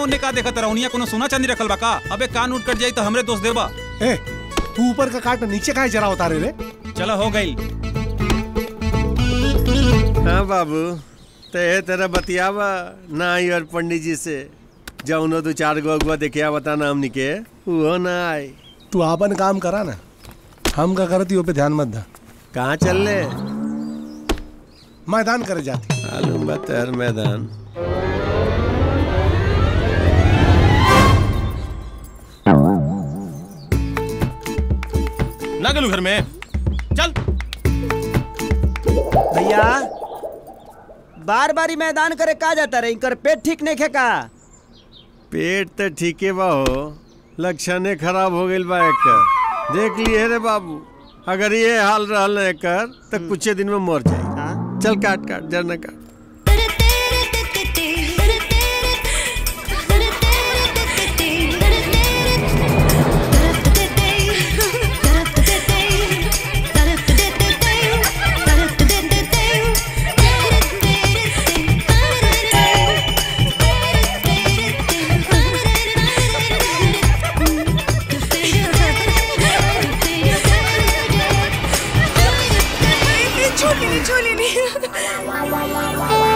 उन्ने का देखत रहूनिया कोनो सोना चांदी रखल बा का अबे कान उठ कट जाई तो हमरे दोस्त देबा ए तू ऊपर का काट नीचे काहे जरा उतारे रे चला हो गई हाँ बाबू ते तेरा बतियावा ना आई और पंडित जी से जाऊनो दो चार गो अगुआ देखिया बता ना हमनी के वो ना आई तू आपन काम करा ना हम का करती हो पे ध्यान मत दा कहाँ चल ले मैदान करे जाती मालूम बा तेर मैदान ना गलू घर में चल भैया बार बारी मैदान करे का जाता रहे इनकर पेट ठीक नहीं खेका पेट तो ठीके बा हो लक्षणे खराब हो गइल बा एकर देख लिए रे बाबू अगर ये हाल रहल ना एकर तो कुछ दिन में मर जाई चल काट काट जरना काट छोली नहीं छोली नहीं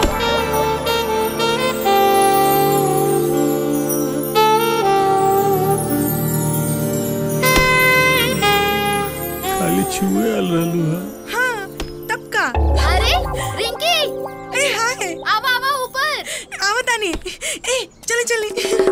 खाली छुए आल रहलू है हाँ तब का अरे रिंकी ए हाय आवा आवा ऊपर आवतानी ए चले चले